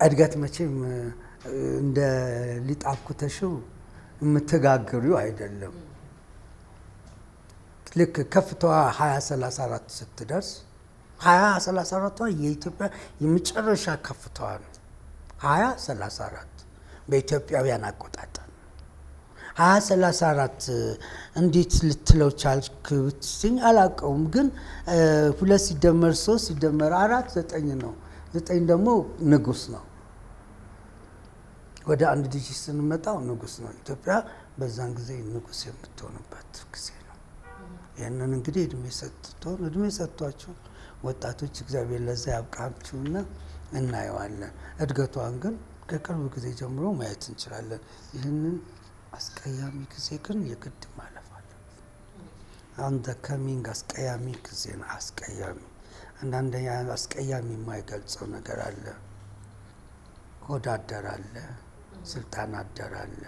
እድገት መቼም እንደ ሊጥ አብኩተሽው የምትጋግሪው አይደለም። ልክ ከፍታዋ 20 34 ስትደርስ 20 34 የኢትዮጵያ የመጨረሻ ከፍታዋ ነው። 20 34 በኢትዮጵያውያን አቆጣጠር 20 34 እንዴት ልትለው ቻልክ ብትስኝ አላውቀውም፣ ግን ሁለት ሲደመር ሶስት ሲደመር አራት ዘጠኝ ነው። ዘጠኝ ደግሞ ንጉስ ነው። ወደ አንድ ዲጂት ስንመጣው ንጉስ ነው። ኢትዮጵያ በዛን ጊዜ ንጉስ የምትሆንበት ጊዜ ነው። ይህንን እንግዲህ እድሜ ሰጥቶን እድሜ ሰጥቷችሁ ወጣቶች እግዚአብሔር ለዛ ያብቃችሁና እናየዋለን። እድገቷን ግን ከቅርብ ጊዜ ጀምሮ ማየት እንችላለን። ይህንን አስቀያሚ ጊዜ ግን የግድ ማለፍ አለ። አሁን ከሚንግ አስቀያሚ ጊዜ ነው። አስቀያሚ አንዳንድ አስቀያሚ የማይገልጸው ነገር አለ። ሆድ አደር አለ፣ ስልጣን አደር አለ፣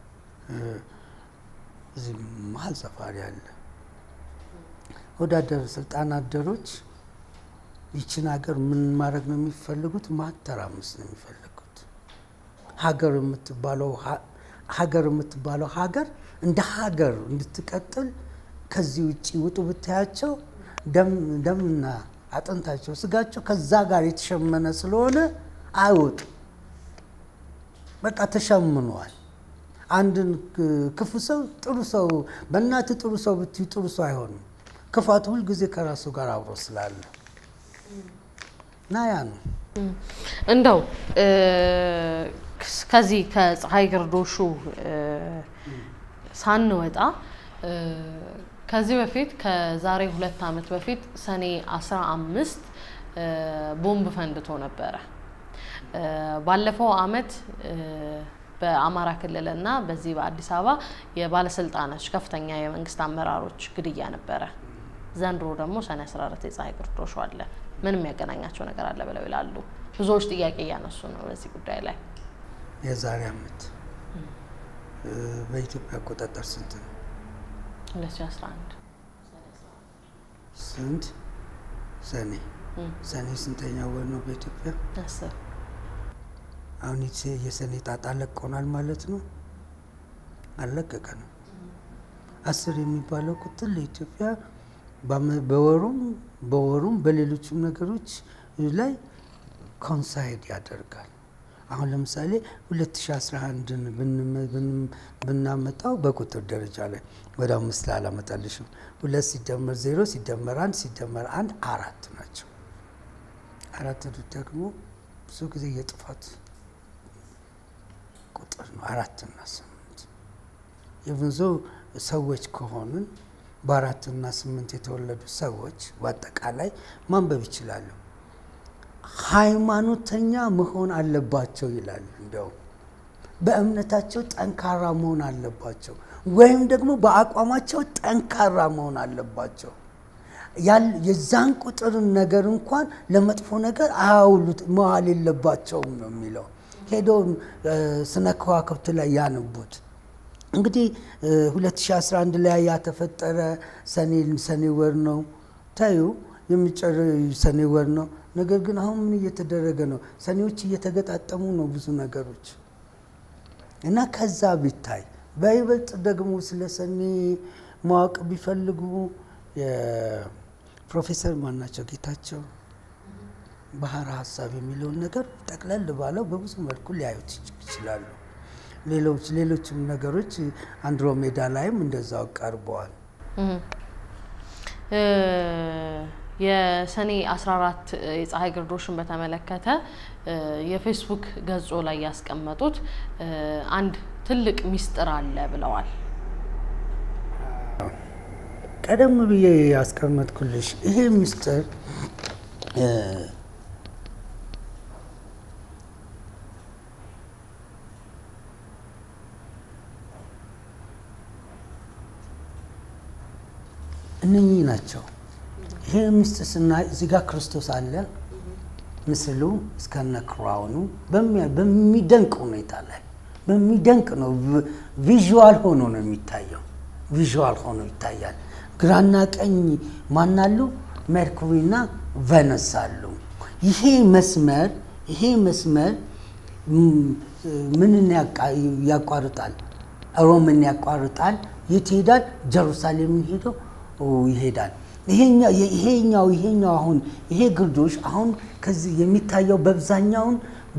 እዚህ መሀል ሰፋሪ አለ። ሆድ አደር ስልጣን አደሮች ይችን ሀገር ምን ማድረግ ነው የሚፈልጉት? ማተራመስ ነው የሚፈልጉት። ሀገር የምትባለው ሀገር የምትባለው ሀገር እንደ ሀገር እንድትቀጥል ከዚህ ውጭ ውጡ ብታያቸው ደምና አጥንታቸው ስጋቸው ከዛ ጋር የተሸመነ ስለሆነ አይወጡ። በቃ ተሸምኗል። አንድን ክፉ ሰው ጥሩ ሰው በእናት ጥሩ ሰው ብትዩ ጥሩ ሰው አይሆንም። ክፋቱ ሁልጊዜ ከራሱ ጋር አብሮ ስላለ እና ያ ነው እንደው ከዚህ ከፀሐይ ግርዶሹ ሳንወጣ ከዚህ በፊት ከዛሬ ሁለት ዓመት በፊት ሰኔ 15 ቦምብ ፈንድቶ ነበረ። ባለፈው ዓመት በአማራ ክልልና በዚህ በአዲስ አበባ የባለስልጣኖች ከፍተኛ የመንግስት አመራሮች ግድያ ነበረ። ዘንድሮ ደግሞ ሰኔ 14 የፀሐይ ግርዶሹ አለ። ምን የሚያገናኛቸው ነገር አለ ብለው ይላሉ። ብዙዎች ጥያቄ እያነሱ ነው በዚህ ጉዳይ ላይ። የዛሬ ዓመት በኢትዮጵያ አቆጣጠር ስንት ነው? 2011 ስንት ሰኔ ሰኔ ስንተኛ ወር ነው በኢትዮጵያ? አስር አሁን የሰኔ ጣጣ ለቆናል ማለት ነው። አልለቀቀንም። አስር የሚባለው ቁጥር ለኢትዮጵያ በወሩም በወሩም በሌሎችም ነገሮች ላይ ኮንሳይድ ያደርጋል። አሁን ለምሳሌ 2011ን ብናመጣው በቁጥር ደረጃ ላይ ወደ አምስት ላላመጣልሽም ሁለት ሲደመር ዜሮ ሲደመር አንድ ሲደመር አንድ አራት ናቸው። አራት ደግሞ ብዙ ጊዜ የጥፋት ቁጥር ነው። አራትና ስምንት የብዙ ሰዎች ከሆንን በአራትና ስምንት የተወለዱ ሰዎች በአጠቃላይ ማንበብ ይችላሉ። ሃይማኖተኛ መሆን አለባቸው ይላል። እንዲያውም በእምነታቸው ጠንካራ መሆን አለባቸው፣ ወይም ደግሞ በአቋማቸው ጠንካራ መሆን አለባቸው። የዛን ቁጥርን ነገር እንኳን ለመጥፎ ነገር አያውሉት መዋል የለባቸውም ነው የሚለው። ሄዶ ስነ ከዋክብት ላይ ያነቡት። እንግዲህ 2011 ላይ ያተፈጠረ ሰኔ ወር ነው ታዩ የሚጨር ሰኔ ወር ነው። ነገር ግን አሁን ምን እየተደረገ ነው? ሰኔዎች እየተገጣጠሙ ነው ብዙ ነገሮች እና ከዛ ቢታይ በይበልጥ ደግሞ ስለ ሰኔ ማወቅ ቢፈልጉ የፕሮፌሰር ማናቸው ጌታቸው ባህረ ሀሳብ የሚለውን ነገር ጠቅለል ባለው በብዙ መልኩ ሊያዩት ይችላሉ። ሌሎች ሌሎችም ነገሮች አንድሮሜዳ ላይም እንደዛው ቀርበዋል። የሰኔ 14 የፀሐይ ግርዶሽን በተመለከተ የፌስቡክ ገጾ ላይ ያስቀመጡት አንድ ትልቅ ሚስጥር አለ ብለዋል። ቀደም ብዬ ያስቀመጥኩልሽ ይሄ ሚስጥር እነኚህ ናቸው። ይሄ ምስጢር ስናይ እዚህ ጋር ክርስቶስ አለ። ምስሉ እስከነ ክራውኑ በሚደንቅ ሁኔታ ላይ በሚደንቅ ነው። ቪዥዋል ሆኖ ነው የሚታየው። ቪዥዋል ሆኖ ይታያል። ግራና ቀኝ ማናሉ? ሜርኩሪና ቬነስ አሉ። ይሄ መስመር ይሄ መስመር ምንን ያቋርጣል? ሮምን ያቋርጣል። የት ይሄዳል? ጀሩሳሌምን ሄዶ ይሄዳል። ይሄኛው ይሄኛው አሁን ይሄ ግርዶሽ አሁን ከዚህ የሚታየው በአብዛኛውን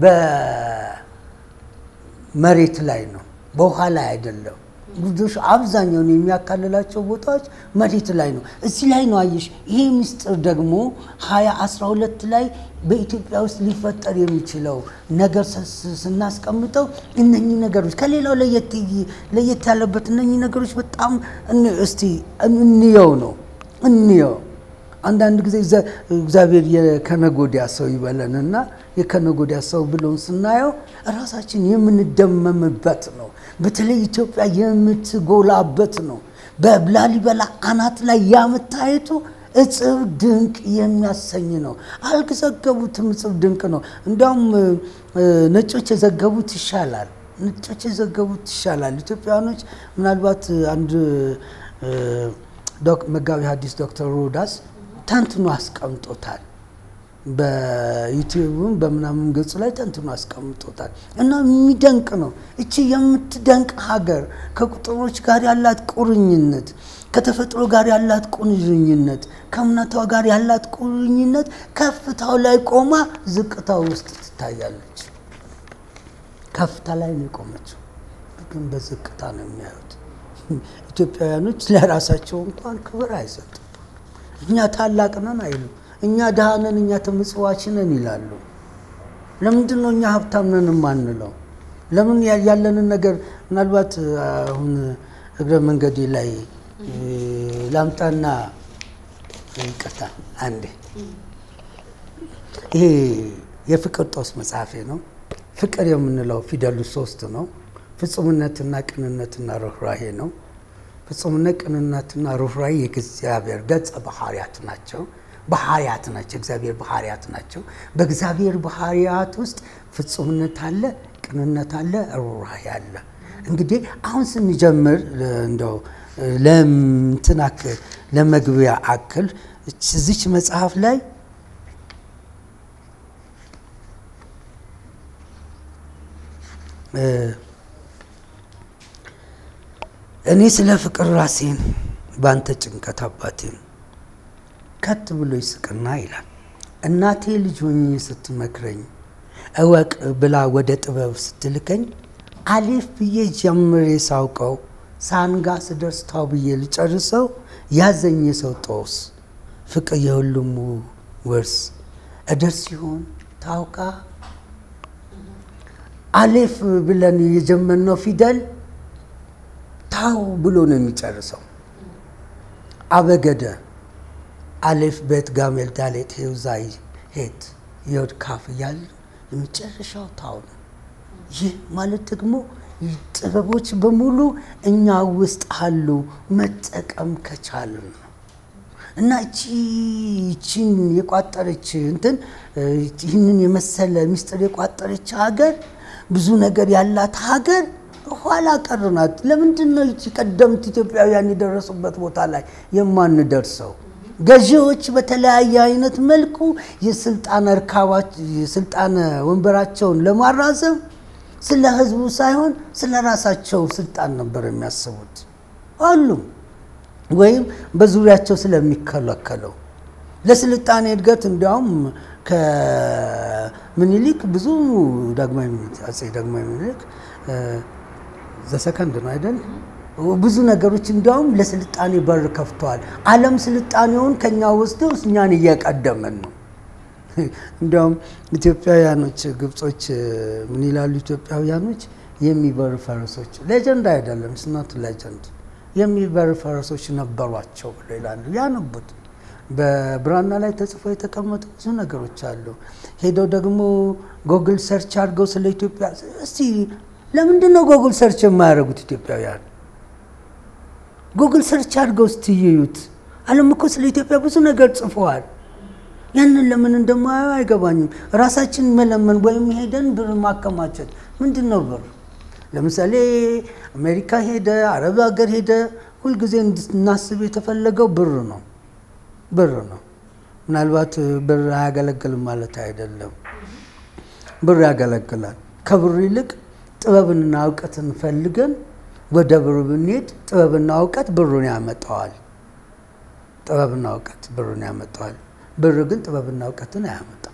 በመሬት ላይ ነው፣ በውሃ ላይ አይደለም። ግርዶሽ አብዛኛውን የሚያካልላቸው ቦታዎች መሬት ላይ ነው። እዚህ ላይ ነው አየሽ። ይሄ ምስጢር ደግሞ ሀያ አስራ ሁለት ላይ በኢትዮጵያ ውስጥ ሊፈጠር የሚችለው ነገር ስናስቀምጠው እነኚህ ነገሮች ከሌላው ለየት ያለበት እነኚህ ነገሮች በጣም እስቲ እንየው ነው እንየው። አንዳንድ ጊዜ እግዚአብሔር የከነጎዲያ ሰው ይበለንና የከነጎዲያ ሰው ብሎን ስናየው ራሳችን የምንደመምበት ነው። በተለይ ኢትዮጵያ የምትጎላበት ነው። በላሊበላ አናት ላይ ያመታየቱ እጽብ ድንቅ የሚያሰኝ ነው። አልዘገቡትም። እጽብ ድንቅ ነው። እንዲያውም ነጮች የዘገቡት ይሻላል። ነጮች የዘገቡት ይሻላል። ኢትዮጵያውያኖች ምናልባት አንድ መጋቢ ሐዲስ ዶክተር ሮዳስ ተንትኖ አስቀምጦታል። በዩቲዩብም በምናምን ገጹ ላይ ተንትኖ አስቀምጦታል እና የሚደንቅ ነው። እቺ የምትደንቅ ሀገር ከቁጥሮች ጋር ያላት ቁርኝነት፣ ከተፈጥሮ ጋር ያላት ቁርኝነት፣ ከእምነቷ ጋር ያላት ቁርኝነት ከፍታው ላይ ቆማ ዝቅታው ውስጥ ትታያለች። ከፍታ ላይ ነው የቆመችው፣ ግን በዝቅታ ነው የሚያዩት። ኢትዮጵያውያኖች ለራሳቸው እንኳን ክብር አይሰጡም። እኛ ታላቅ ነን አይሉም። እኛ ድሃ ነን፣ እኛ ተመጽዋች ነን ይላሉ። ለምንድን ነው እኛ ሀብታም ነን የማንለው? ለምን ያለንን ነገር ምናልባት አሁን እግረ መንገዴ ላይ ላምጣና ይቅርታ አንዴ ይሄ የፍቅር ጦስ መጽሐፌ ነው። ፍቅር የምንለው ፊደሉ ሶስት ነው። ፍጹምነትና ቅንነትና ርኅራሄ ነው። ፍጹምነት፣ ቅንነትና ርኅራሄ የእግዚአብሔር ገጸ ባህርያት ናቸው። ባህርያት ናቸው። እግዚአብሔር ባህርያት ናቸው። በእግዚአብሔር ባህርያት ውስጥ ፍጹምነት አለ፣ ቅንነት አለ፣ ርኅራሄ አለ። እንግዲህ አሁን ስንጀምር እንደው ለምትን አክል ለመግቢያ አክል እዚች መጽሐፍ ላይ እኔ ስለ ፍቅር ራሴን በአንተ ጭንቀት አባቴን ከት ብሎ ይስቅና ይላል። እናቴ ልጅ ሆኜ ስትመክረኝ እወቅ ብላ ወደ ጥበብ ስትልከኝ አሌፍ ብዬ ጀምሬ ሳውቀው ሳንጋ ስደርስ ታው ብዬ ልጨርሰው ያዘኝ የሰው ጦስ ፍቅር የሁሉም ውርስ እደርስ ሲሆን ታውቃ አሌፍ ብለን የጀመርነው ፊደል ታው ብሎ ነው የሚጨርሰው። አበገደ አሌፍ ቤት ጋሜል ዳሌት ሄውዛይ ሄት የወድ ካፍ እያለ የመጨረሻው ታው ነው። ይህ ማለት ደግሞ ጥበቦች በሙሉ እኛ ውስጥ አሉ መጠቀም ከቻልን ነው። እና እቺ እቺን የቋጠረች እንትን ይህንን የመሰለ ሚስጥር የቋጠረች ሀገር ብዙ ነገር ያላት ሀገር ኋላ ቀር ናት። ለምንድን ነው እቺ ቀደምት ኢትዮጵያውያን የደረሱበት ቦታ ላይ የማንደርሰው? ገዢዎች በተለያየ አይነት መልኩ የስልጣን እርካባች የስልጣን ወንበራቸውን ለማራዘም ስለ ህዝቡ ሳይሆን ስለ ራሳቸው ስልጣን ነበር የሚያስቡት ሁሉም ወይም በዙሪያቸው ስለሚከለከለው ለስልጣኔ እድገት እንዲያውም ከምኒልክ ብዙ ዳግማዊ ምኒልክ አፄ ዳግማዊ ምኒልክ ዘሰከንድ ነው አይደል? ብዙ ነገሮች እንዲያውም ለስልጣኔ በር ከፍተዋል። ዓለም ስልጣኔውን ከኛ ወስደው እኛን እየቀደመን ነው። እንዲያውም ኢትዮጵያውያኖች ግብጾች ምን ይላሉ? ኢትዮጵያውያኖች የሚበሩ ፈረሶች ሌጀንድ አይደለም፣ ስናት ሌጀንድ የሚበሩ ፈረሶች ነበሯቸው ብሎ ይላሉ። ያነቡት በብራና ላይ ተጽፎ የተቀመጡ ብዙ ነገሮች አሉ። ሄደው ደግሞ ጎግል ሰርች አድርገው ስለ ኢትዮጵያ እስቲ ለምንድን ነው ጎግል ሰርች የማያደርጉት ኢትዮጵያውያን? ጉግል ሰርች አድርገው እስቲ ይዩት። ዓለም እኮ ስለ ኢትዮጵያ ብዙ ነገር ጽፈዋል። ያንን ለምን እንደማያዩ አይገባኝም። ራሳችን መለመን ወይም ሄደን ብር ማከማቸት ምንድን ነው ብር? ለምሳሌ አሜሪካ ሄደ፣ አረብ ሀገር ሄደ፣ ሁልጊዜ እንድናስብ የተፈለገው ብር ነው ብር ነው። ምናልባት ብር አያገለግልም ማለት አይደለም። ብር ያገለግላል። ከብሩ ይልቅ ጥበብንና እውቀትን ፈልገን ወደ ብሩ ብንሄድ ጥበብና እውቀት ብሩን ያመጣዋል። ጥበብና እውቀት ብሩን ያመጣዋል። ብር ግን ጥበብና እውቀትን አያመጣም።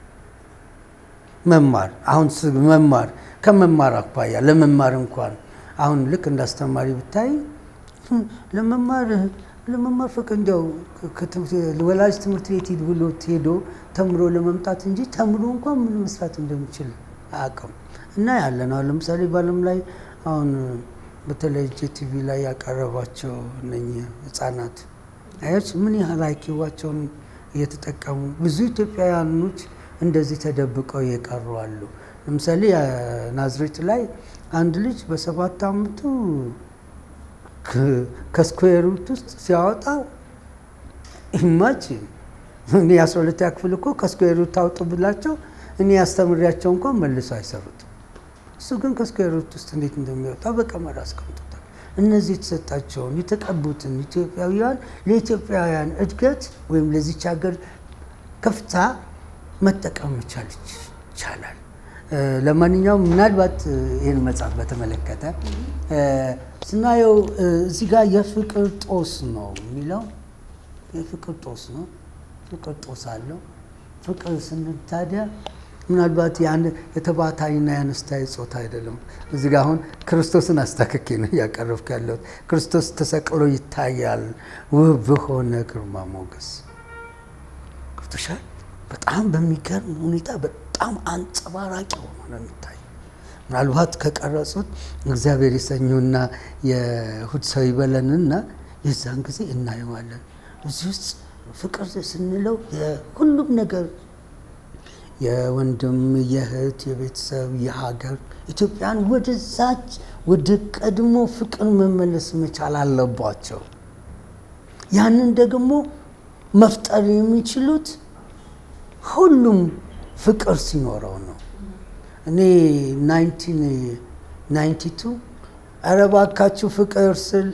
መማር አሁን ስ- መማር ከመማር አኳያ ለመማር እንኳን አሁን ልክ እንዳስተማሪ ብታይ ህም፣ ለመማር ለመማር ፍቅር እንዲያው ከትምህርት- ወላጅ ትምህርት ቤት ሂድ ብሎ ሄዶ ተምሮ ለመምጣት እንጂ ተምሮ እንኳን ምን መስራት እንደሚችል አያውቅም። እና ያለን አሁን ለምሳሌ በዓለም ላይ አሁን በተለይ ጄቲቪ ላይ ያቀረቧቸው እነኚህ ህጻናት አያች ምን ያህል አይኪዋቸውን እየተጠቀሙ ብዙ ኢትዮጵያውያኖች እንደዚህ ተደብቀው የቀሩ አሉ። ለምሳሌ ናዝሬት ላይ አንድ ልጅ በሰባት ዓመቱ ከ- ከስኩዌር ሩት ውስጥ ሲያወጣ ኢማጂን እኔ የአስራ ሁለተኛ ክፍል እኮ ከስኩዌር ሩት አውጡ ብላቸው እኔ ያስተምሪያቸው እንኳን መልሶ አይሰሩትም። እሱ ግን ከስኩዌር ሩት ውስጥ እንዴት እንደሚወጣ በቀመር አስቀምጦታል። እነዚህ የተሰጣቸውን የተቀቡትን ኢትዮጵያውያን ለኢትዮጵያውያን እድገት ወይም ለዚች ሀገር ከፍታ መጠቀም መቻል ይቻላል። እ፣ ለማንኛውም ምናልባት እ፣ ይህን መጽሐፍ በተመለከተ እ፣ ስናየው እ፣ እዚህ ጋር የፍቅር ጦስ ነው የሚለው የፍቅር ጦስ ነው። ፍቅር ጦስ አለው። ፍቅር ስንል ታዲያ ምናልባት ያን የተባታይና የአነስታይ ጾታ አይደለም። እዚህ ጋር አሁን ክርስቶስን አስታክኬ ነው እያቀረብኩ ያለሁት። ክርስቶስ ተሰቅሎ ይታያል ውብ በሆነ ግርማ ሞገስ ገብቶሻል። በጣም በሚገርም ሁኔታ በጣም አንጸባራቂ ሆኖ ነው የሚታየው። ምናልባት ከቀረጹት እግዚአብሔር የሰኞና የእሑድ ሰው ይበለንና የዛን ጊዜ እናየዋለን። እዚህ ውስጥ ፍቅር ስንለው የሁሉም ነገር የወንድም፣ የእህት፣ የቤተሰብ፣ የሀገር ኢትዮጵያን ወደዛች ወደ ቀድሞ ፍቅር መመለስ መቻል አለባቸው። ያንን ደግሞ መፍጠር የሚችሉት ሁሉም ፍቅር ሲኖረው ነው። እኔ 1992 ኧረ እባካችሁ ፍቅር ስል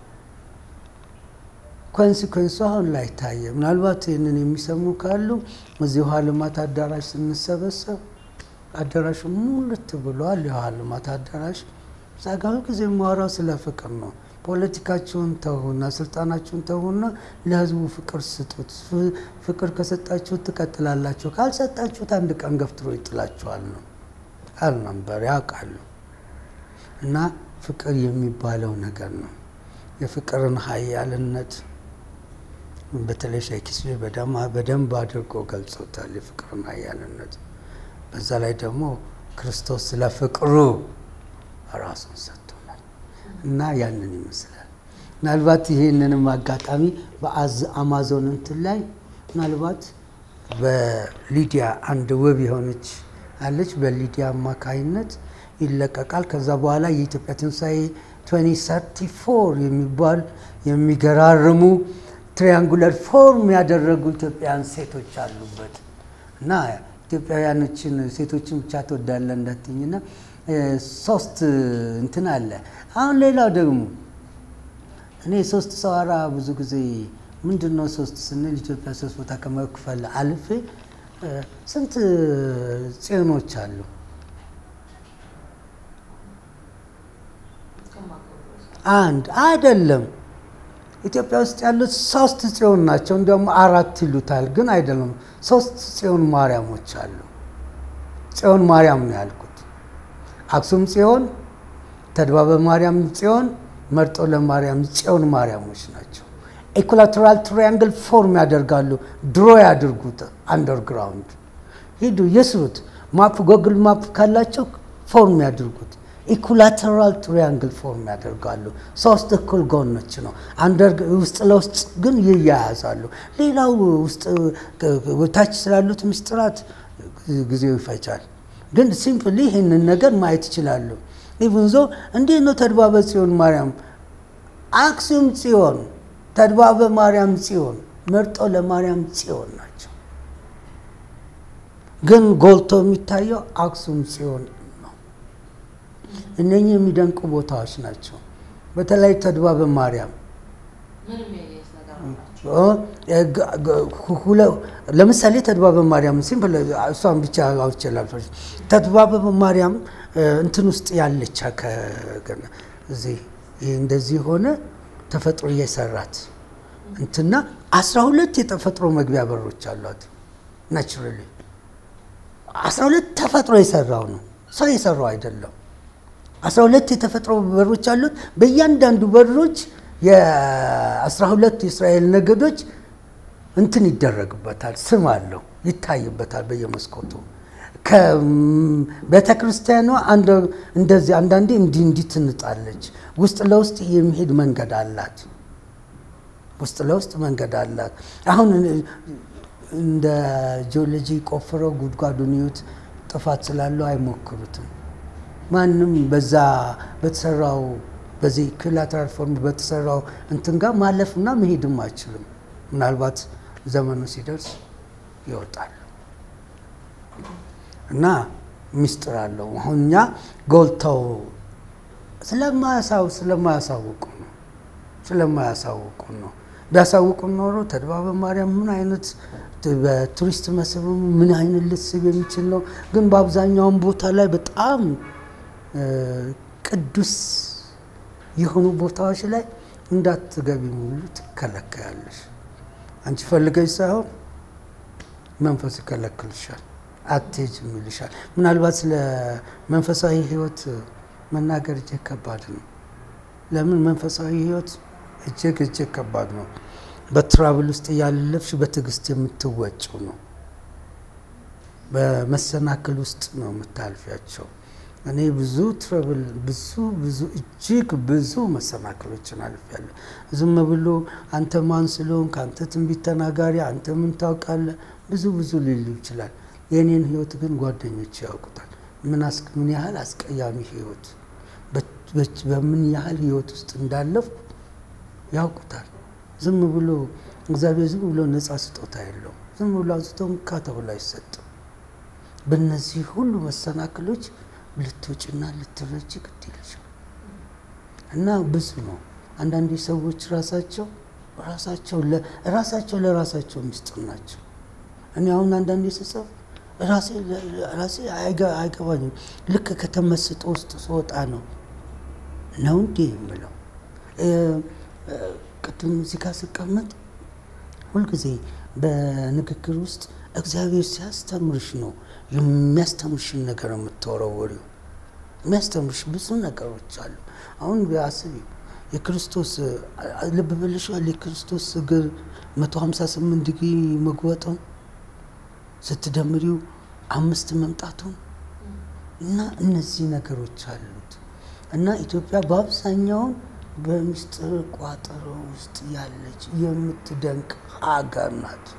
ኮንሲኮንሱ አሁን ላይ ታየ። ምናልባት ይህንን የሚሰሙ ካሉ እዚህ ውሃ ልማት አዳራሽ ስንሰበሰብ አዳራሹ ሙልት ብሏል። የውሃ ልማት አዳራሽ እዛ ጋ ሁልጊዜ የማወራው ስለ ፍቅር ነው። ፖለቲካችሁን ተዉና ስልጣናችሁን ተዉና ለህዝቡ ፍቅር ስጡት። ፍ- ፍቅር ከሰጣችሁት ትቀጥላላችሁ፣ ካልሰጣችሁት አንድ ቀን ገፍትሮ ይጥላችኋል ነው ቃል ነበር ያውቃሉ። እና ፍቅር የሚባለው ነገር ነው የፍቅርን ኃያልነት በተለይ ሼክስፒር በደማ- በደንብ አድርጎ ገልጾታል የፍቅርን ኃያልነት። በዛ ላይ ደግሞ ክርስቶስ ስለ ፍቅሩ ራሱን ሰጥቶናል እና ያንን ይመስላል። ምናልባት ይህንንም አጋጣሚ በአማዞን እንትን ላይ ምናልባት በሊዲያ አንድ ውብ የሆነች አለች። በሊዲያ አማካይነት ይለቀቃል። ከዛ በኋላ የኢትዮጵያ ትንሣኤ 2034 የሚባል የሚገራርሙ ትሪያንጉለር ፎርም ያደረጉ ኢትዮጵያውያን ሴቶች አሉበት እና ኢትዮጵያውያኖችን ሴቶችን ብቻ ትወዳለ እንዳትኝና ሶስት እንትን አለ። አሁን ሌላው ደግሞ እኔ ሶስት ሰዋራ ብዙ ጊዜ ምንድን ነው ሶስት ስንል ኢትዮጵያ ሶስት ቦታ ከመክፈል አልፌ እ፣ ስንት ጽዮኖች አሉ? አንድ አይደለም። ኢትዮጵያ ውስጥ ያሉት ሶስት ጽዮን ናቸው። እንዲያውም አራት ይሉታል፣ ግን አይደለም። ሶስት ጽዮን ማርያሞች አሉ። ጽዮን ማርያም ነው ያልኩት። አክሱም ጽዮን፣ ተድባበ ማርያም ጽዮን፣ መርጦ ለማርያም ጽዮን ማርያሞች ናቸው። ኢኩላተራል ትሪያንግል ፎርም ያደርጋሉ። ድሮ ያድርጉት አንደርግራውንድ ሂዱ የስሩት። ማፕ ጎግል ማፕ ካላቸው ፎርም ያድርጉት። ኢኩላተራል ትሪያንግል ፎርም ያደርጋሉ። ሶስት እኩል ጎኖች ነው። አንደር ውስጥ ለውስጥ ግን ይያያዛሉ። ሌላው ውስጥ ታች ስላሉት ምስጢራት ጊዜው ይፈጃል። ግን ሲምፕሊ ይህንን ነገር ማየት ይችላሉ። ኢቭን ዞ እንዴት ነው ተድባበ ጽዮን ማርያም፣ አክሱም ጽዮን፣ ተድባበ ማርያም ጽዮን፣ መርጦ ለማርያም ጽዮን ናቸው። ግን ጎልቶ የሚታየው አክሱም ጽዮን ነው። እነኚህ የሚደንቁ ቦታዎች ናቸው። በተለይ ተድባበ ማርያም ምንም ያየሁት ነገር ለምሳሌ ተድባበ ማርያም ሲምፕል እሷን ብቻ አውችላል። ተድባበ ማርያም እንትን ውስጥ ያለች እዚህ ይህ እንደዚህ ሆነ ተፈጥሮ እየሰራት እንትና አስራ ሁለት የተፈጥሮ መግቢያ በሮች አሏት። ናቹራሊ አስራ ሁለት ተፈጥሮ የሰራው ነው፣ ሰው የሰራው አይደለም። አስራ ሁለት የተፈጥሮ በሮች አሉት። በእያንዳንዱ በሮች የአስራ ሁለት የእስራኤል ነገዶች እንትን ይደረግበታል፣ ስም አለው፣ ይታይበታል በየመስኮቱ። ከቤተ ክርስቲያኗ እንደዚህ አንዳንዴ እንዲህ እንዲህ ትንጣለች። ውስጥ ለውስጥ የሚሄድ መንገድ አላት። ውስጥ ለውስጥ መንገድ አላት። አሁን እንደ ጂኦሎጂ ቆፍረው ጉድጓዱን ይዩት፣ ጥፋት ስላለው አይሞክሩትም። ማንም በዛ በተሰራው በዚህ ኢኩላተራል ፎርም በተሰራው እንትን ጋር ማለፍና መሄድም አይችልም። ምናልባት ዘመኑ ሲደርስ ይወጣል እና ሚስጥር አለው። አሁን እኛ ጎልተው ስለማያሳው ስለማያሳውቁ ነው ስለማያሳውቁ ነው። ቢያሳውቁን ኖሮ ተድባበ ማርያም ምን አይነት በቱሪስት መስህብ ምን አይነት ልስብ የሚችል ነው። ግን በአብዛኛውን ቦታ ላይ በጣም ቅዱስ የሆኑ ቦታዎች ላይ እንዳትገቢ ሙሉ ትከለከያለሽ። አንቺ ፈልገሽ ሳይሆን መንፈስ ይከለክልሻል፣ አትሄጂም ይልሻል። ምናልባት ስለ መንፈሳዊ ሕይወት መናገር እጅግ ከባድ ነው። ለምን መንፈሳዊ ሕይወት እጅግ እጅግ ከባድ ነው። በትራብል ውስጥ እያለፍሽ በትዕግስት የምትወጪው ነው። በመሰናክል ውስጥ ነው የምታልፊያቸው። እኔ ብዙ ትረብል ብዙ ብዙ እጅግ ብዙ መሰናክሎችን አልፌያለሁ። ዝም ብሎ አንተ ማን ስለሆንክ አንተ ትንቢት ተናጋሪ አንተ ምን ታውቃለህ ብዙ ብዙ ሊሉ ይችላል። የእኔን ህይወት ግን ጓደኞች ያውቁታል። ምን ያህል አስቀያሚ ህይወት በምን ያህል ህይወት ውስጥ እንዳለፍኩ ያውቁታል። ዝም ብሎ እግዚአብሔር ዝም ብሎ ነፃ ስጦታ የለውም። ዝም ብሎ አዝቶ እንካ ተብሎ አይሰጥም። በእነዚህ ሁሉ መሰናክሎች ልትወጪና ልትረጂ ግድ ይልሻል እና ብዙ ነው። አንዳንድ ሰዎች ራሳቸው ራሳቸው ራሳቸው ለራሳቸው ምስጢር ናቸው። እኔ አሁን አንዳንዴ ስጽፍ ራሴ አይገባኝም። ልክ ከተመስጦ ውስጥ ስወጣ ነው ነው እንዴ የምለው። ቅድም እዚህ ጋር ስቀመጥ ሁልጊዜ በንግግር ውስጥ እግዚአብሔር ሲያስተምርሽ ነው የሚያስተምርሽን ነገር የምትወረወሪው። የሚያስተምርሽ ብዙ ነገሮች አሉ። አሁን አስቢ፣ የክርስቶስ ልብ ብለሽዋል። የክርስቶስ እግር 158 ዲግሪ መግወጡን ስትደምሪው አምስት መምጣቱን እና እነዚህ ነገሮች አሉት እና ኢትዮጵያ በአብዛኛውን በምስጢር ቋጠሮ ውስጥ ያለች የምትደንቅ ሀገር ናት።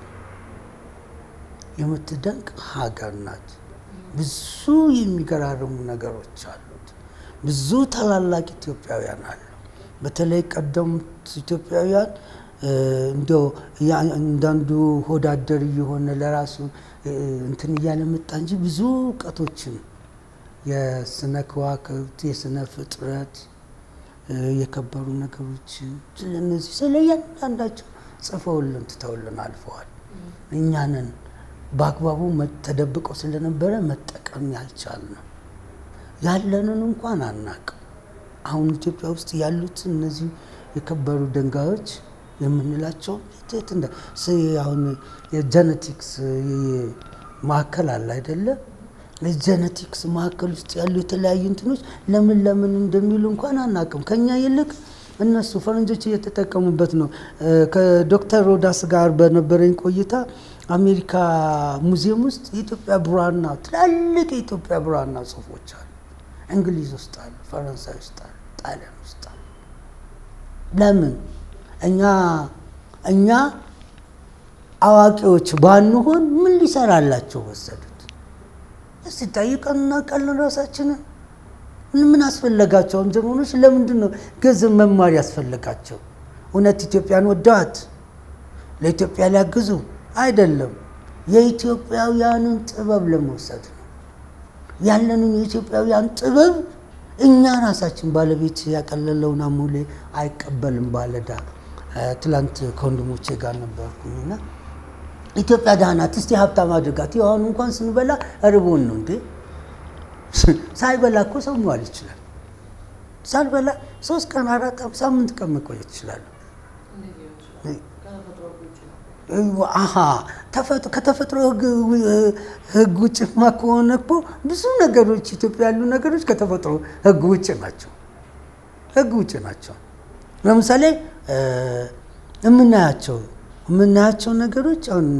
የምትደንቅ ሀገር ናት። ብዙ የሚገራርሙ ነገሮች አሉት። ብዙ ታላላቅ ኢትዮጵያውያን አሉ። በተለይ ቀደምት ኢትዮጵያውያን እንዲያው እንዳንዱ ሆዳደር እየሆነ ለራሱ እንትን እያለ መጣ እንጂ ብዙ እውቀቶችን የስነ ከዋክብት፣ የስነ ፍጥረት፣ የከበሩ ነገሮችን ስለነዚህ ስለ እያንዳንዳቸው ጽፈውልን ትተውልን አልፈዋል። እኛንን በአግባቡ ተደብቀው ስለነበረ መጠቀም ያልቻልነው ያለንን እንኳን አናቅም። አሁን ኢትዮጵያ ውስጥ ያሉት እነዚህ የከበሩ ድንጋዮች የምንላቸው የት እንደ አሁን የጀነቲክስ ማዕከል አለ አይደለ? የጀነቲክስ ማዕከል ውስጥ ያሉ የተለያዩ እንትኖች ለምን ለምን እንደሚሉ እንኳን አናቅም። ከኛ ይልቅ እነሱ ፈረንጆች እየተጠቀሙበት ነው። ከዶክተር ሮዳስ ጋር በነበረኝ ቆይታ አሜሪካ ሙዚየም ውስጥ የኢትዮጵያ ብራና ትላልቅ የኢትዮጵያ ብራና ጽሁፎች አሉ። እንግሊዝ ውስጥ አሉ፣ ፈረንሳይ ውስጥ አሉ፣ ጣሊያን ውስጥ አሉ። ለምን እኛ እኛ አዋቂዎች ባንሆን ምን ሊሰራላቸው ወሰዱት? እስቲ ጠይቀን እናውቃለን ራሳችንን። ምን አስፈለጋቸው? ጀርመኖች ለምንድን ነው ግዕዝን መማር ያስፈለጋቸው? እውነት ኢትዮጵያን ወደዋት ለኢትዮጵያ ሊያግዙ አይደለም። የኢትዮጵያውያንን ጥበብ ለመውሰድ ነው። ያለንን የኢትዮጵያውያን ጥበብ እኛ ራሳችን ባለቤት ያቀለለውን አሞሌ አይቀበልም ባለዳ። ትላንት ከወንድሞቼ ጋር ነበርኩኝና ኢትዮጵያ ደህና ናት፣ እስቲ ሀብታም አድርጋት። አሁን እንኳን ስንበላ ርቦን ነው እንዴ? ሳይበላ እኮ ሰው መዋል ይችላል። ሳልበላ ሶስት ቀን አራት ቀን ሳምንት ቀን መቆየት ይችላሉ። አሀ ከተፈጥሮ ሕግ ውጭማ ከሆነ እኮ ብዙ ነገሮች ኢትዮጵያ ያሉ ነገሮች ከተፈጥሮ ሕግ ውጭ ናቸው። ሕግ ውጭ ናቸው። ለምሳሌ የምናያቸው የምናያቸው ነገሮች አሁን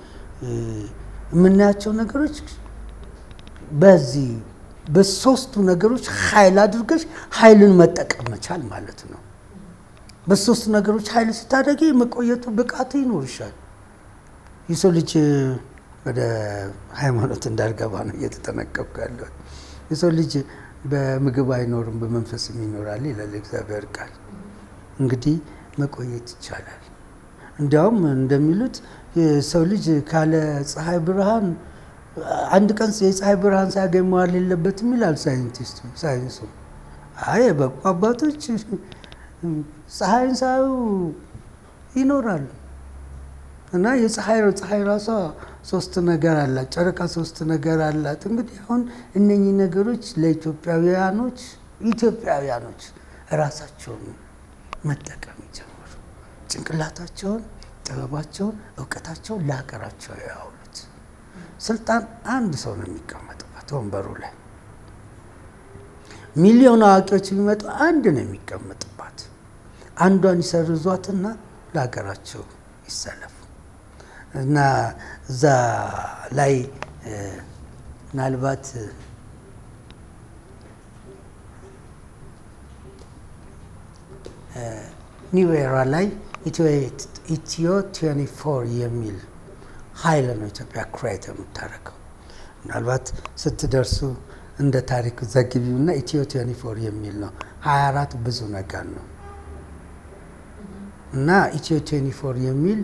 የምናያቸው ነገሮች በዚህ በሶስቱ ነገሮች ኃይል አድርገሽ ኃይልን መጠቀም መቻል ማለት ነው። በሶስቱ ነገሮች ኃይል ስታደርጊ የመቆየቱ ብቃቱ ይኖርሻል። የሰው ልጅ ወደ ሃይማኖት እንዳልገባ ነው እየተጠነቀቅኩ ያለው። የሰው ልጅ በምግብ አይኖርም በመንፈስም ይኖራል ይላል እግዚአብሔር ቃል። እንግዲህ መቆየት ይቻላል። እንዲያውም እንደሚሉት የሰው ልጅ ካለ ፀሐይ ብርሃን አንድ ቀን የፀሐይ ብርሃን ሳያገኝ መዋል የለበትም ይላል ሳይንቲስቱ ሳይንሱ። አይ የበቁ አባቶች ፀሐይን ሳዩ ይኖራሉ። እና የፀሐይ ፀሐይ ራሷ ሶስት ነገር አላት፣ ጨረቃ ሶስት ነገር አላት። እንግዲህ አሁን እነኚህ ነገሮች ለኢትዮጵያውያኖች ኢትዮጵያውያኖች ራሳቸውን መጠቀም ይጀምሩ። ጭንቅላታቸውን፣ ጥበባቸውን፣ እውቀታቸውን ለሀገራቸው ያውሉት። ስልጣን አንድ ሰው ነው የሚቀመጥበት ወንበሩ ላይ። ሚሊዮን አዋቂዎች የሚመጡ አንድ ነው የሚቀመጥባት። አንዷን ይሰርዟትና ለሀገራቸው ይሰለፉ እና እዛ ላይ ምናልባት ኒው ኤራ ላይ ኢትዮ ትዌንቲ ፎር የሚል ኃይል ነው ኢትዮጵያ ክሬት የምታደርገው። ምናልባት ስትደርሱ እንደ ታሪክ ዘግቢው እና ኢትዮ ትዌንቲ ፎር የሚል ነው። ሀያ አራት ብዙ ነገር ነው እና ኢትዮ ትዌንቲ ፎር የሚል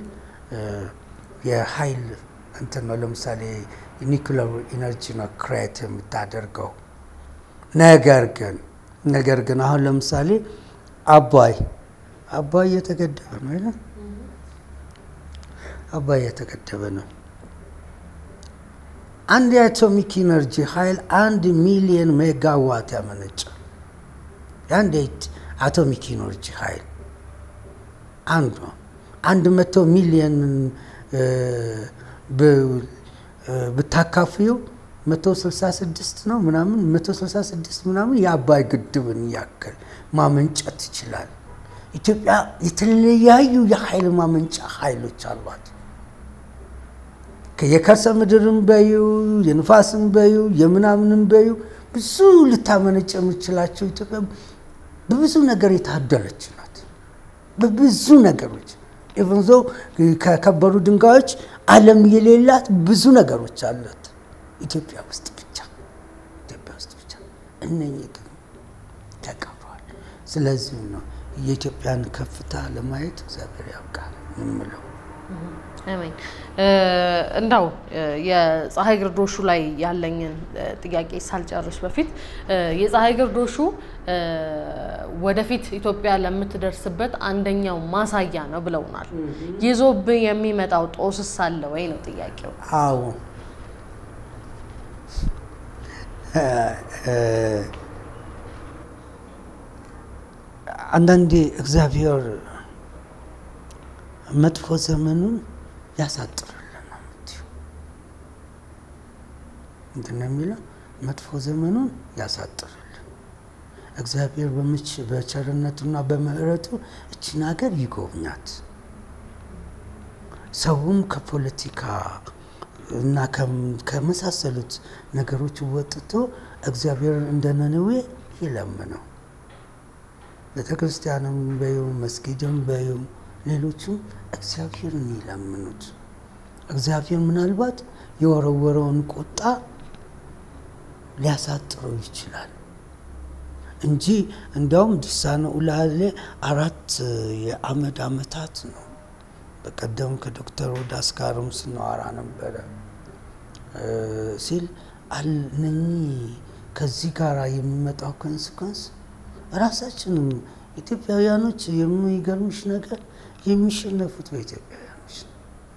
የኃይል እንትን ነው። ለምሳሌ ኒኩለር ኢነርጂ ነው ክሬት የምታደርገው። ነገር ግን ነገር ግን አሁን ለምሳሌ አባይ አባይ እየተገደበ ነው አይደል? አባይ እየተገደበ ነው። አንድ የአቶሚክ ኢነርጂ ኃይል አንድ ሚሊየን ሜጋዋት ያመነጫል። የአንድ አቶሚክ ኢነርጂ ኃይል አንዱ አንድ መቶ ሚሊየን ብታካፍዩ መቶ ስልሳ ስድስት ነው ምናምን መቶ ስልሳ ስድስት ምናምን የአባይ ግድብን ያክል ማመንጨት ይችላል። ኢትዮጵያ የተለያዩ የኃይል ማመንጫ ኃይሎች አሏት። የከርሰ ምድርን በዩ የንፋስን በዩ የምናምንን በዩ ብዙ ልታመነጭ የምችላቸው ኢትዮጵያ በብዙ ነገር የታደለች ናት። በብዙ ነገሮች ኢቨን ዞ ከከበሩ ድንጋዮች ዓለም የሌላት ብዙ ነገሮች አሏት ኢትዮጵያ ውስጥ ብቻ ኢትዮጵያ ውስጥ ብቻ። እነኚህ ግን ተቀብረዋል። ስለዚህ ነው የኢትዮጵያን ከፍታ ለማየት እግዚአብሔር ያውቃል የምለው። አሜን። እንዳው የፀሐይ ግርዶሹ ላይ ያለኝን ጥያቄ ሳልጨርስ በፊት የፀሐይ ግርዶሹ ወደፊት ኢትዮጵያ ለምትደርስበት አንደኛው ማሳያ ነው ብለውናል። ይዞብህ የሚመጣው ጦስስ አለ ወይ ነው ጥያቄው። አዎ አንዳንዴ እግዚአብሔር መጥፎ ዘመኑን ያሳጥርልን ነው የምትይው። ምንድን ነው የሚለው? መጥፎ ዘመኑን ያሳጥርልን። እግዚአብሔር በምች በቸርነቱና በምሕረቱ እችን ሀገር ይጎብኛት። ሰውም ከፖለቲካ እና ከመሳሰሉት ነገሮች ወጥቶ እግዚአብሔርን እንደ ነነዌ ይለምነው። ቤተ ክርስቲያንም በዩ መስጊድም በዩ ሌሎችም እግዚአብሔርን ይለምኑት። እግዚአብሔር ምናልባት የወረወረውን ቁጣ ሊያሳጥረው ይችላል እንጂ እንዲያውም ዲሳነ ኡላሌ አራት የአመድ አመታት ነው። በቀደም ከዶክተር ወዳስ ጋርም ስናወራ ነበረ ሲል እነኚህ ከዚህ ጋር የሚመጣው ኮንስኮንስ ራሳችንም ኢትዮጵያውያኖች የሚገርምሽ ነገር የሚሸነፉት በኢትዮጵያውያኖች ነው።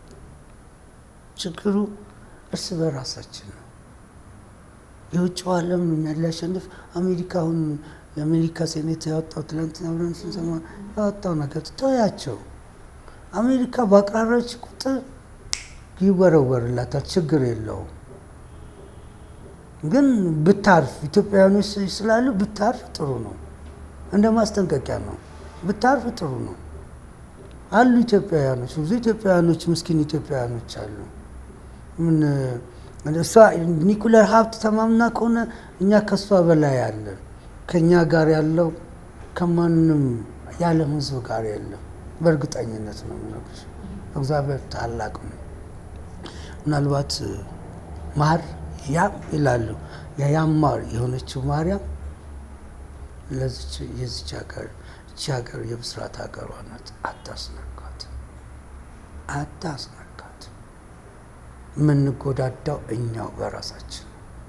ችግሩ እርስ በራሳችን ነው። የውጭው ዓለም የሚያሸንፍ አሜሪካውን የአሜሪካ ሴኔት ያወጣው ትላንትና ብለን ስንሰማ ያወጣው ነገር ተያቸው። አሜሪካ በአቅራራች ቁጥር ይወረወርላታል፣ ችግር የለውም። ግን ብታርፍ ኢትዮጵያውያኖች ስላሉ ብታርፍ ጥሩ ነው። እንደ ማስጠንቀቂያ ነው። ብታርፍ ጥሩ ነው። አሉ ኢትዮጵያውያኖች፣ ብዙ ኢትዮጵያውያኖች፣ ምስኪን ኢትዮጵያውያኖች አሉ። ምን እሷ ኒኩለር ሀብት ተማምና ከሆነ እኛ ከእሷ በላይ አለን። ከእኛ ጋር ያለው ከማንም የዓለም ሕዝብ ጋር የለም። በእርግጠኝነት ነው የምነግርሽ። እግዚአብሔር ታላቅ ነው። ምናልባት ማር ያም ይላሉ የያም ማር የሆነችው ማርያም ለዚች የዚች ሀገር እቺ ሀገር የብስራት ሀገሯ ናት። አታስነካት፣ አታስነካት። የምንጎዳዳው እኛው በራሳችን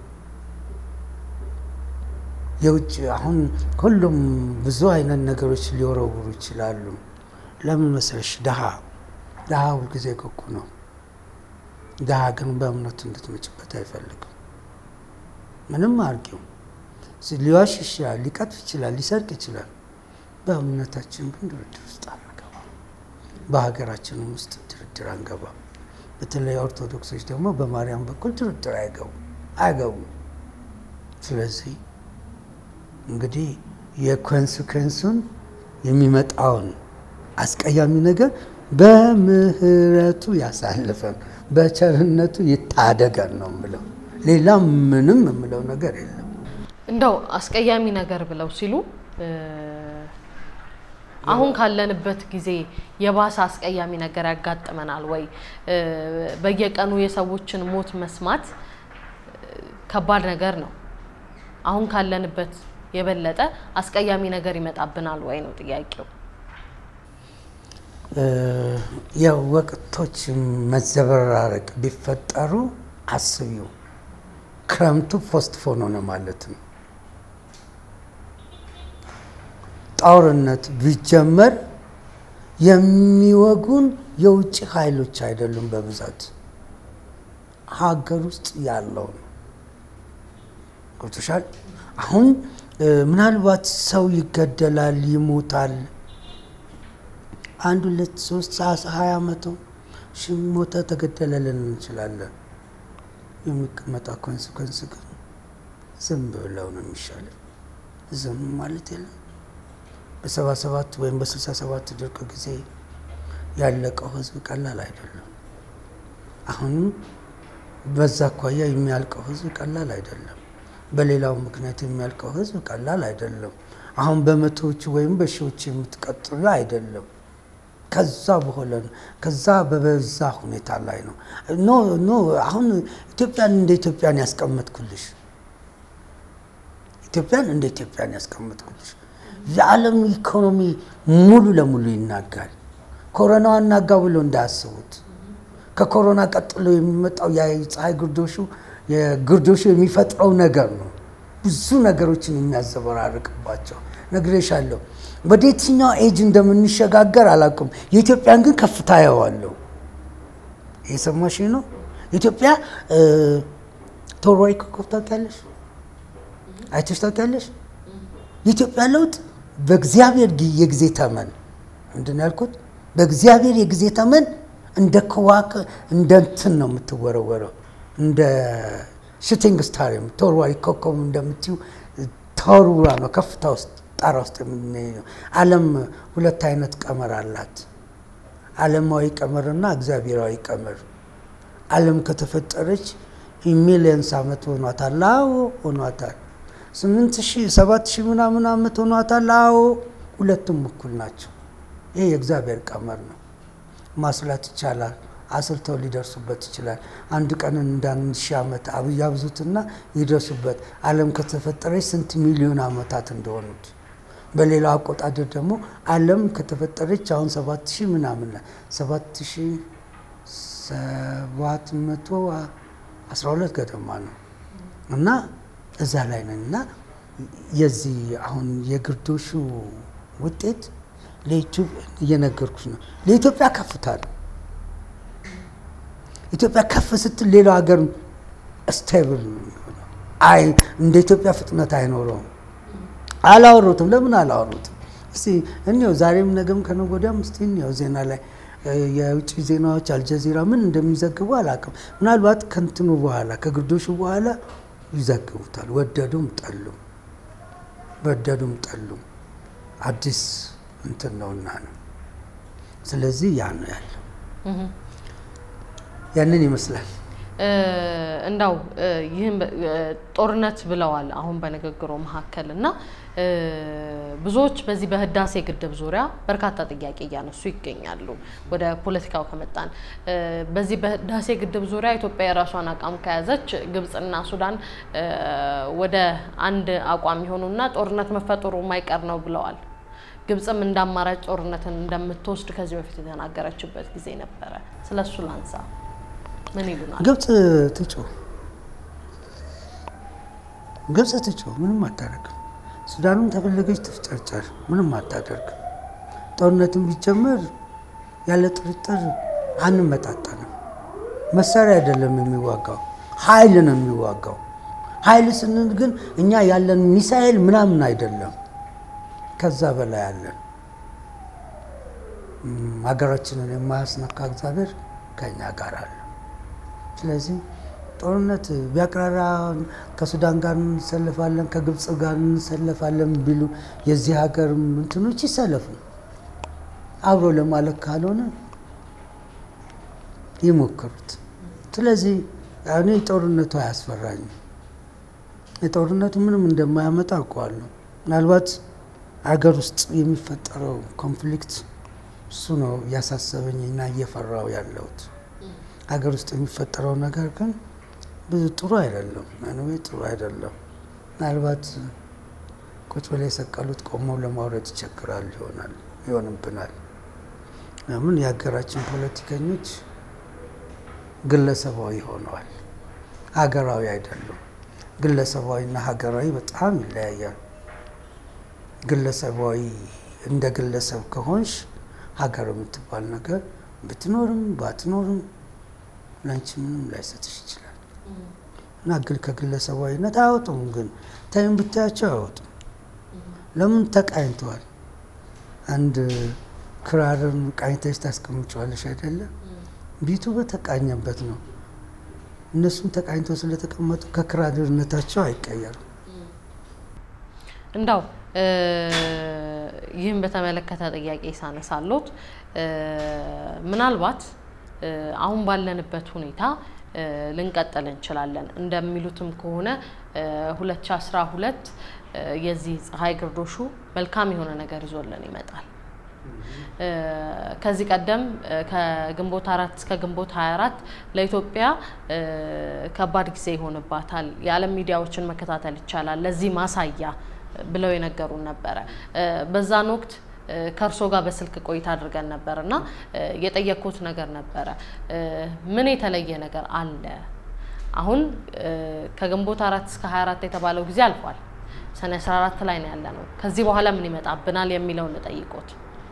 የውጭ አሁን ሁሉም ብዙ አይነት ነገሮች ሊወረውሩ ይችላሉ። ለምን መሰለሽ? ድሀ ድሀ ሁልጊዜ ኩኩ ነው። ድሀ ግን በእምነቱ እንድትመጭበት አይፈልግም። ምንም አርጊው ሊዋሽ ይችላል፣ ሊቀጥፍ ይችላል፣ ሊሰርቅ ይችላል። በእምነታችን ግን ድርድር ውስጥ አንገባም። በሀገራችንም ውስጥ ድርድር አንገባም። በተለይ ኦርቶዶክሶች ደግሞ በማርያም በኩል ድርድር አይገቡም አይገቡም። ስለዚህ እንግዲህ የኮንስኮንሱን የሚመጣውን አስቀያሚ ነገር በምህረቱ ያሳልፈን፣ በቸርነቱ ይታደገን ነው የምለው። ሌላ ምንም የምለው ነገር የለም። እንደው አስቀያሚ ነገር ብለው ሲሉ አሁን ካለንበት ጊዜ የባሰ አስቀያሚ ነገር ያጋጥመናል ወይ? በየቀኑ የሰዎችን ሞት መስማት ከባድ ነገር ነው። አሁን ካለንበት የበለጠ አስቀያሚ ነገር ይመጣብናል ወይ ነው ጥያቄው። ያው ወቅቶች መዘበራረቅ ቢፈጠሩ አስቢው፣ ክረምቱ ፖስትፖን ሆነ ማለት ነው። ጦርነት ቢጀመር የሚወጉን የውጭ ኃይሎች አይደሉም፣ በብዛት ሀገር ውስጥ ያለው ነው። ገብቶሻል? አሁን ምናልባት ሰው ይገደላል፣ ይሞታል። አንድ ሁለት ሶስት ሀያ መቶ ሺህ ሞተ ተገደለ ልንል እንችላለን። የሚቀመጣ ኮንስኮንስ ግን ዝም ብለው ነው የሚሻለው። ዝም ማለት የለም። በሰባ ሰባት ወይም በስልሳ ሰባት ድርቅ ጊዜ ያለቀው ህዝብ ቀላል አይደለም። አሁንም በዛ አኳያ የሚያልቀው ህዝብ ቀላል አይደለም። በሌላው ምክንያት የሚያልቀው ህዝብ ቀላል አይደለም። አሁን በመቶዎች ወይም በሺዎች የምትቀጥሉ አይደለም። ከዛ በኋላ ከዛ በበዛ ሁኔታ ላይ ነው። ኖ ኖ አሁን ኢትዮጵያን እንደ ኢትዮጵያን ያስቀመጥኩልሽ ኢትዮጵያን እንደ ኢትዮጵያን ያስቀመጥኩልሽ የዓለም ኢኮኖሚ ሙሉ ለሙሉ ይናጋል። ኮሮናው አናጋ ብሎ እንዳያስቡት። ከኮሮና ቀጥሎ የሚመጣው የፀሐይ ግርዶሹ የግርዶሹ የሚፈጥረው ነገር ነው። ብዙ ነገሮችን የሚያዘበራርቅባቸው ነግሬሻለሁ። ወደ የትኛው ኤጅ እንደምንሸጋገር አላውቅም። የኢትዮጵያን ግን ከፍታ ያዋለሁ። የሰማሽ ነው። ኢትዮጵያ ቶርዋይ ኮከብ ታውቂያለሽ? አይተሽ ታውቂያለሽ? የኢትዮጵያ ለውጥ በእግዚአብሔር የጊዜ ተመን ምንድን ነው ያልኩት? በእግዚአብሔር የጊዜ ተመን እንደ ከዋክ እንደ እንትን ነው የምትወረወረው እንደ ሹቲንግ ስታር ተወርዋሪ ኮከብ እንደምትዩ ተወርውራ ነው ከፍታ ውስጥ ጣራ ውስጥ የምንሄደው። ዓለም ሁለት አይነት ቀመር አላት፣ ዓለማዊ ቀመርና እግዚአብሔራዊ ቀመር። ዓለም ከተፈጠረች ሚሊየንስ ዓመት ሆኗታል። አዎ ሆኗታል። ስምንት ሺህ ሰባት ሺህ ምናምን ዓመት ሆኗታል። አዎ ሁለቱም እኩል ናቸው። ይህ የእግዚአብሔር ቀመር ነው። ማስላት ይቻላል። አስልተው ሊደርሱበት ይችላል። አንድ ቀንን እንደ አንድ ሺህ ዓመት ያብዙትና ይደርሱበት። ዓለም ከተፈጠረች ስንት ሚሊዮን ዓመታት እንደሆኑት በሌላው አቆጣደር ደግሞ ዓለም ከተፈጠረች አሁን ሰባት ሺህ ምናምን ሰባት ሺህ ሰባት መቶ አስራ ሁለት ገደማ ነው እና እዛ ላይ ነን እና የዚህ አሁን የግርዶሹ ውጤት ለኢትዮጵያ እየነገርኩሽ ነው። ለኢትዮጵያ ከፍታ ነው። ኢትዮጵያ ከፍ ስትል ሌላው ሀገር ስቴብል ነው የሚሆነው። አይ እንደ ኢትዮጵያ ፍጥነት አይኖረውም። አላወሩትም። ለምን አላወሩትም? እስቲ እንየው። ዛሬም ነገም ከነገ ወዲያም እስቲ እንየው ዜና ላይ የውጭ ዜናዎች አልጀዚራ ምን እንደሚዘግቡ አላውቅም። ምናልባት ከንትኑ በኋላ ከግርዶሹ በኋላ ይዘግቡታል። ወደዱም ጠሉም ወደዱም ጠሉም አዲስ እንትን ነውና ነው። ስለዚህ ያ ነው ያለው። ያንን ይመስላል። እንዳው ይህም ጦርነት ብለዋል አሁን በንግግሩ መካከል እና ብዙዎች በዚህ በህዳሴ ግድብ ዙሪያ በርካታ ጥያቄ እያነሱ ይገኛሉ። ወደ ፖለቲካው ከመጣን በዚህ በህዳሴ ግድብ ዙሪያ ኢትዮጵያ የራሷን አቋም ከያዘች ግብጽና ሱዳን ወደ አንድ አቋም የሆኑና ጦርነት መፈጠሩ የማይቀር ነው ብለዋል። ግብጽም እንደ አማራጭ ጦርነትን እንደምትወስድ ከዚህ በፊት የተናገረችበት ጊዜ ነበረ። ስለሱ ላንሳ። ምን ይሉናል? ግብጽ ትጮ ግብጽ ትጮ ምንም አታደርግም። ሱዳንም ተፈለገች ትፍጨርጨር ምንም አታደርግም። ጦርነትን ቢጀመር ያለ ጥርጥር አንመጣጠንም። መሳሪያ አይደለም የሚዋጋው፣ ኃይል ነው የሚዋጋው። ኃይል ስንል ግን እኛ ያለን ሚሳኤል ምናምን አይደለም፣ ከዛ በላይ ያለን ሀገራችንን የማያስነካ እግዚአብሔር ከኛ ጋር አለ። ስለዚህ ጦርነት ቢያቅራራ ከሱዳን ጋር እንሰለፋለን፣ ከግብፅ ጋር እንሰለፋለን ቢሉ የዚህ ሀገር እንትኖች ይሰለፉ። አብሮ ለማለት ካልሆነ ይሞክሩት። ስለዚህ እኔ ጦርነቱ አያስፈራኝም። የጦርነቱ ምንም እንደማያመጣ አውቀዋለሁ። ምናልባት ሀገር ውስጥ የሚፈጠረው ኮንፍሊክት እሱ ነው እያሳሰበኝና እየፈራው ያለሁት። ሀገር ውስጥ የሚፈጠረው ነገር ግን ብዙ ጥሩ አይደለም። አንዌ ጥሩ አይደለም። ምናልባት ቁጭ ብላ የሰቀሉት ቆመው ለማውረድ ይቸግራል ይሆናል ይሆንብናል። ለምን የሀገራችን ፖለቲከኞች ግለሰባዊ ሆነዋል፣ ሀገራዊ አይደሉም። ግለሰባዊና ሀገራዊ በጣም ይለያያል። ግለሰባዊ እንደ ግለሰብ ከሆንሽ ሀገር የምትባል ነገር ብትኖርም ባትኖርም ለአንቺ ምንም ላይሰጥሽ ይችላል። እና ግን ከግለሰባዊነት አያወጡም። ግን ታይም ብታያቸው አያወጡም። ለምን ተቃኝተዋል። አንድ ክራርን ቃኝተሽ ታስቀምጨዋለሽ አይደለም? ቢቱ በተቃኘበት ነው። እነሱም ተቃኝተው ስለተቀመጡ ከክራርነታቸው አይቀየሩም። እንዳው ይህም በተመለከተ ጥያቄ ሳነሳሎት ምናልባት አሁን ባለንበት ሁኔታ ልንቀጥል እንችላለን። እንደሚሉትም ከሆነ 2012 የዚህ ፀሐይ ግርዶሹ መልካም የሆነ ነገር ይዞልን ይመጣል። ከዚህ ቀደም ከግንቦት አራት እስከ ግንቦት 24 ለኢትዮጵያ ከባድ ጊዜ ይሆንባታል፣ የዓለም ሚዲያዎችን መከታተል ይቻላል፣ ለዚህ ማሳያ ብለው የነገሩን ነበረ። በዛን ወቅት ከእርሶ ጋር በስልክ ቆይታ አድርገን ነበር እና የጠየቅኩት ነገር ነበረ። ምን የተለየ ነገር አለ? አሁን ከግንቦት አራት እስከ 24 የተባለው ጊዜ አልፏል። ሰኔ 14 ላይ ነው ያለ ነው። ከዚህ በኋላ ምን ይመጣብናል የሚለውን ልጠይቆት።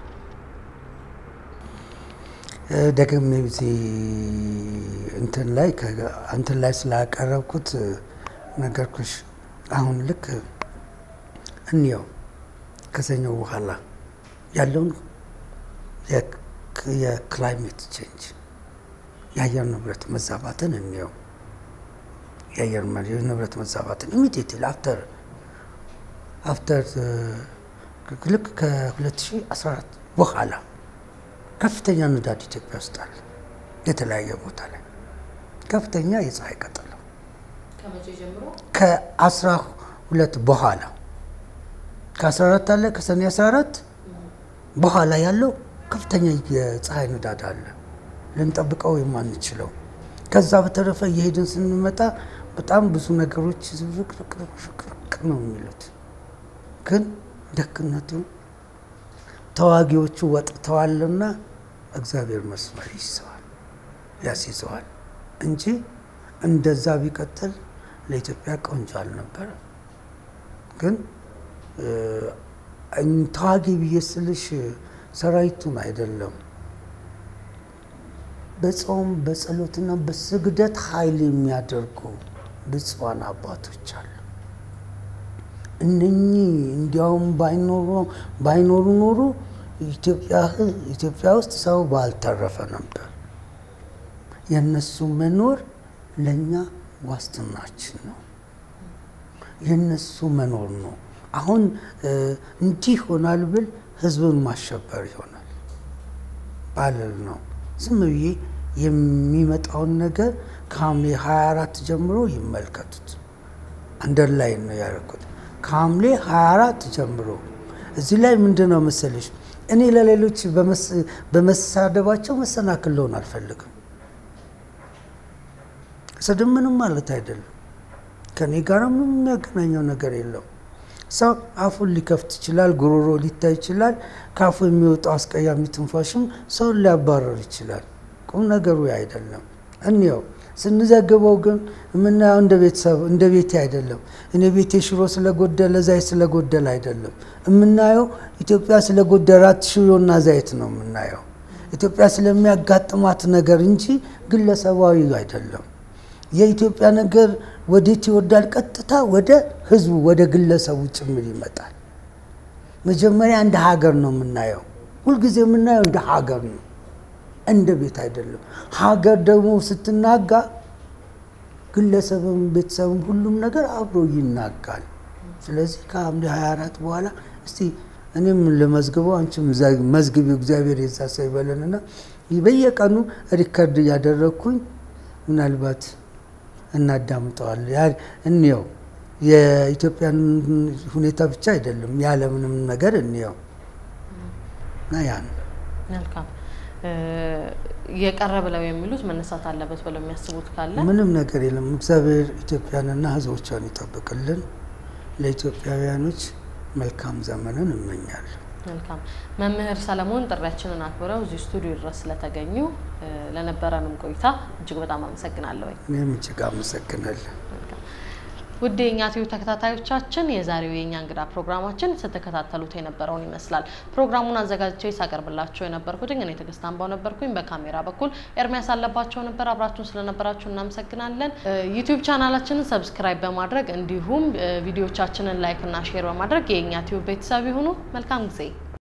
ደግሜ እዚህ እንትን ላይ እንትን ላይ ስላቀረብኩት ነገርኩሽ። አሁን ልክ እንየው ከሰኞው በኋላ ያለውን የክላይሜት ቼንጅ የአየር ንብረት መዛባትን እንየው። የአየር ንብረት መዛባትን ኢሚዲየትሊ አፍተር አፍተር ልክ ከ2014 በኋላ ከፍተኛ ንዳድ ኢትዮጵያ ውስጥ አለ። የተለያየ ቦታ ላይ ከፍተኛ የፀሐይ ቀጠሎ ከአስራ ሁለት በኋላ ከ14 አለ ከሰኔ 14 በኋላ ያለው ከፍተኛ የፀሐይ ንዳድ አለ፣ ልንጠብቀው የማንችለው። ከዛ በተረፈ እየሄድን ስንመጣ በጣም ብዙ ነገሮች ዝብርቅርቅርቅ ነው የሚሉት። ግን ደግነቱ ተዋጊዎቹ ወጥተዋልና እግዚአብሔር መስመር ይዘዋል ያስይዘዋል እንጂ እንደዛ ተዋጊ ብዬ ስልሽ ሰራዊቱን አይደለም በጾም በጸሎትና በስግደት ኃይል የሚያደርጉ ብፁዓን አባቶች አሉ። እነኚህ እንዲያውም ባይኖሩ ኖሮ ኢትዮጵያ ውስጥ ሰው ባልተረፈ ነበር። የእነሱ መኖር ለእኛ ዋስትናችን ነው። የእነሱ መኖር ነው። አሁን እንዲህ ይሆናል ብል ህዝብን ማሸበር ይሆናል ባልል ነው። ዝም ብዬ የሚመጣውን ነገር ከሐምሌ 24 ጀምሮ ይመልከቱት። አንደርላይን ነው ያደረኩት። ከሐምሌ 24 ጀምሮ እዚህ ላይ ምንድን ነው መሰለሽ፣ እኔ ለሌሎች በመሳደባቸው መሰናክል ልሆን አልፈልግም። ስድብ ምንም ማለት አይደለም። ከኔ ጋር ምንም የሚያገናኘው ነገር የለው። ሰው አፉን ሊከፍት ይችላል፣ ጉሮሮ ሊታይ ይችላል። ከአፉ የሚወጣው አስቀያሚ ትንፋሽም ሰውን ሊያባረር ይችላል። ቁም ነገሩ አይደለም። እንየው ስንዘግበው ግን የምናየው እንደ ቤተሰብ እንደ ቤቴ አይደለም። እኔ ቤቴ ሽሮ ስለጎደለ ዘይት ስለጎደለ አይደለም የምናየው። ኢትዮጵያ ስለጎደላት ሽሮና ዘይት ነው የምናየው። ኢትዮጵያ ስለሚያጋጥማት ነገር እንጂ ግለሰባዊ አይደለም። የኢትዮጵያ ነገር ወዴት ይወርዳል? ቀጥታ ወደ ህዝቡ ወደ ግለሰቡ ጭምር ይመጣል። መጀመሪያ እንደ ሀገር ነው የምናየው። ሁልጊዜ የምናየው እንደ ሀገር ነው፣ እንደ ቤት አይደለም። ሀገር ደግሞ ስትናጋ ግለሰብም፣ ቤተሰብም ሁሉም ነገር አብሮ ይናጋል። ስለዚህ ከሐምሌ 24 በኋላ እስቲ እኔም ለመዝግበው አንቺም መዝግቢው እግዚአብሔር የዛ ሰው ይበለንና በየቀኑ ሪከርድ እያደረግኩኝ ምናልባት እናዳምጠዋል እንየው። የኢትዮጵያን ሁኔታ ብቻ አይደለም ያለምንም ነገር እንየው እና ያን መልካም የቀረ ብለው የሚሉት መነሳት አለበት ብለው የሚያስቡት ካለ ምንም ነገር የለም። እግዚአብሔር ኢትዮጵያንና ሕዝቦቿን ይጠብቅልን። ለኢትዮጵያውያኖች መልካም ዘመንን እመኛለሁ። መልካም መምህር ሰለሞን ጥሪያችንን አክብረው እዚህ ስቱዲዮ ድረስ ስለተገኙ ለነበረንም ቆይታ እጅግ በጣም አመሰግናለሁ። እኔም እጅግ አመሰግናለሁ። ውድ የእኛ ቲቪ ተከታታዮቻችን የዛሬው የእኛ እንግዳ ፕሮግራማችን ስትከታተሉት የነበረውን ይመስላል። ፕሮግራሙን አዘጋጅቼ ሳቀርብላቸው የነበርኩትኝ እኔ ትዕግስት አምባው ነበርኩኝ። በካሜራ በኩል ኤርሚያስ አለባቸው ነበር። አብራችሁን ስለነበራችሁ እናመሰግናለን። ዩቲዩብ ቻናላችንን ሰብስክራይብ በማድረግ እንዲሁም ቪዲዮቻችንን ላይክ እና ሼር በማድረግ የእኛ ቲቪ ቤተሰብ ይሁኑ። መልካም ጊዜ